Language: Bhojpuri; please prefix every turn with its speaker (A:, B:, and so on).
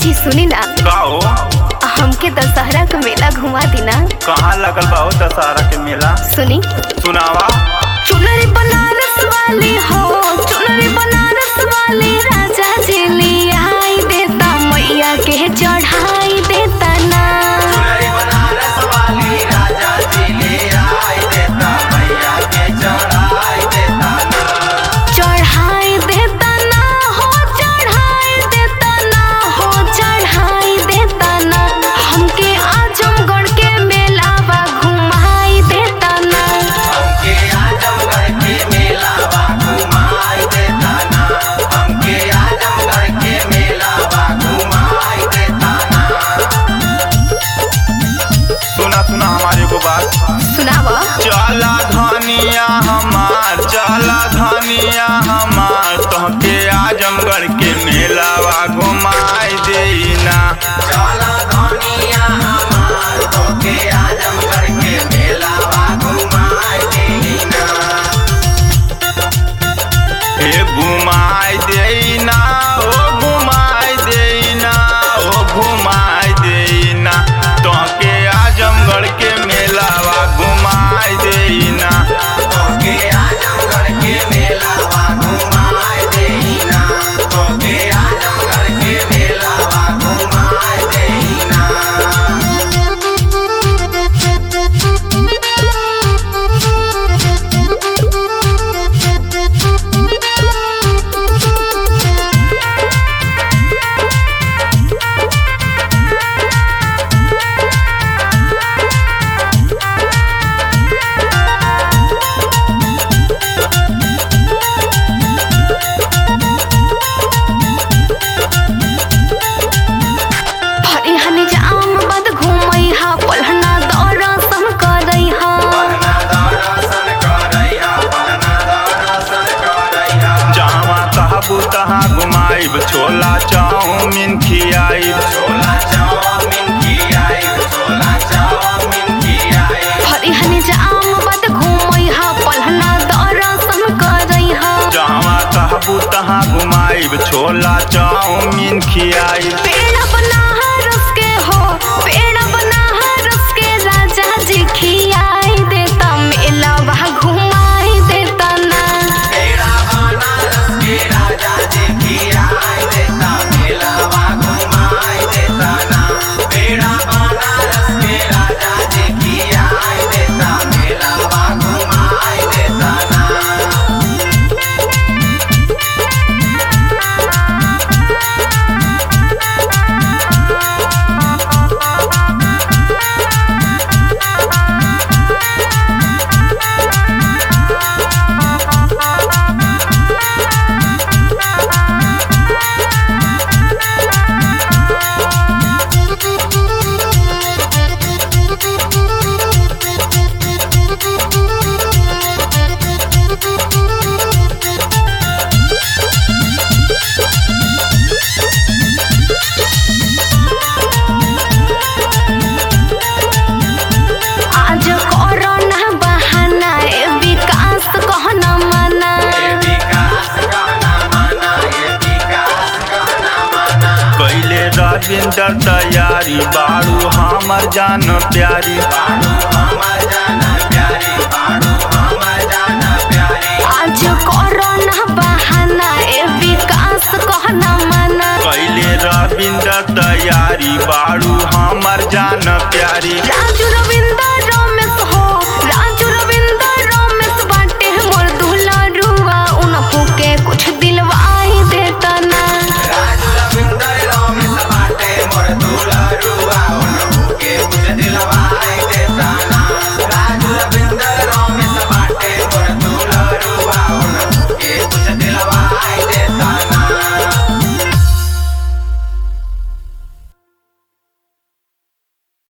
A: जी सुनी ना
B: का हो
A: हमके दशहरा के मेला घुमा दी ना
B: कहाँ लगल बा हो दशहरा के मेला
A: सुनी
B: सुनावा
A: चुनरी बनारस वाली हो चुनरी बनारस वाली राजा जी लिया आई देता मैया के चढ़ाई देता ना चढ़ाई देता ना हो चढ़ाई देता ना हो चढ़ाई देता ना हमके आजमगढ़ के मेलावा घुमाई देता ना
B: सुना सुना हमारे को बात
A: सुनावा
B: चला धनिया हमार चला धनिया हमार तोहके आजमगढ़ के मेलावा घुमाई देना हे घुमाई देना ओ घुमाई देना ओ घुमाई देना तोहके आजमगढ़ के मेलावा घुमाई देना
A: हरी हनी जाम बद घूमई हा पलहना दौरा सम करई हा
B: जहाँ कहबू तहाँ घुमाइब छोला चाउमीन खियाइब
A: हरी हनी जाम बद घूमई हा पलहना दौरा सम करई हा
B: जहाँ कहबू तहाँ घुमाइब छोला चाउमीन खियाइब
A: पेड़ बना रस के हो पेड़ बना रस के राजा जी खियाई देता मेला वहाँ घुमाई देता ना आज कोरोना बहाना ए विकास कहना मना
B: कैले रविंदर तैयारी बाड़ू हमर जान प्यारी
A: आज कोरोना बहाना ए विकास कहना मना
B: कैले रविंदर तैयारी बाड़ू हमर जान प्यारी
A: राजा